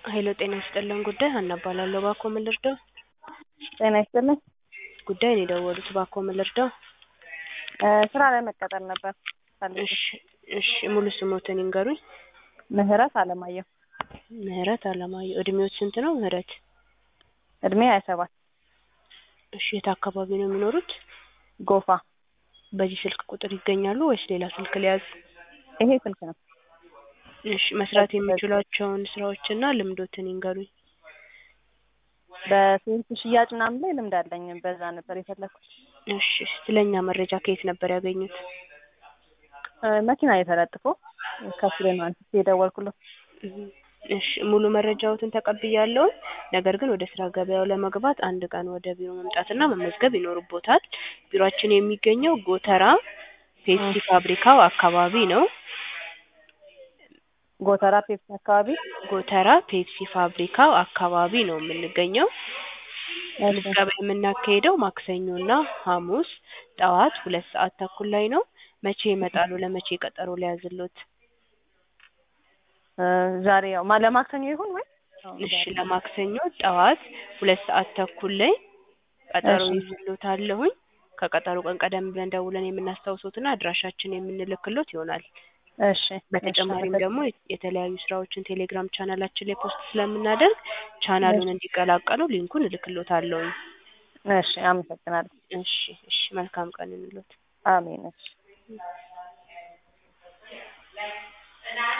ሄሎ ጤና ይስጥልን ጉዳይ ሀና እባላለሁ እባክዎ ምን ልርዳው? ጤና ይስጥልኝ። ጉዳይ ነው የደወሉት እባክዎ ምን ልርዳው? እ ስራ ላይ መቀጠር ነበር ፈልጌ። እሺ እሺ ሙሉ ስሞትን ይንገሩኝ? ምህረት አለማየሁ። ምህረት አለማየሁ እድሜዎት ስንት ነው ምህረት? እድሜ ሀያ ሰባት እሺ የት አካባቢ ነው የሚኖሩት? ጎፋ። በዚህ ስልክ ቁጥር ይገኛሉ ወይስ ሌላ ስልክ ልያዝ? ይሄ ስልክ ነው። እሺ መስራት የሚችሏቸውን ስራዎችና ልምዶትን ይንገሩኝ? በሴልስ ሽያጭ ምናምን ላይ ልምድ አለኝ። በዛ ነበር የፈለኩት። እሺ ስለኛ መረጃ ከየት ነበር ያገኙት? እ መኪና ላይ ተለጥፎ ከሱ ላይ ነው አንስቼ የደወልኩለት። እሺ ሙሉ መረጃዎትን ተቀብያለሁ። ነገር ግን ወደ ስራ ገበያው ለመግባት አንድ ቀን ወደ ቢሮ መምጣትና መመዝገብ ይኖርቦታል። ቢሮአችን የሚገኘው ጎተራ ፔፕሲ ፋብሪካው አካባቢ ነው። ጎተራ ፔፕሲ አካባቢ ጎተራ ፔፕሲ ፋብሪካው አካባቢ ነው የምንገኘው። ምዝገባ የምናካሄደው ማክሰኞና ሐሙስ ጠዋት ሁለት ሰዓት ተኩል ላይ ነው። መቼ ይመጣሉ? ለመቼ ቀጠሮ ሊያዝልዎት? እ ዛሬ ያው ማ ለማክሰኞ ይሁን ወይ? እሺ ለማክሰኞ ጠዋት ሁለት ሰዓት ተኩል ላይ ቀጠሮ እሺ። ይዝልዎታለሁኝ። ከቀጠሮ ቀን ቀደም ብለን ደውለን የምናስታውሶትና አድራሻችን የምንልክሎት ይሆናል። እሺ በተጨማሪም እሺ፣ ደግሞ የተለያዩ ስራዎችን ቴሌግራም ቻናላችን ላይ ፖስት ስለምናደርግ ቻናሉን እንዲቀላቀሉ ሊንኩን እልክሎታለሁኝ። እሺ አመሰግናለሁ። እሺ እሺ መልካም ቀን ይሁንልዎት። አሜን። እሺ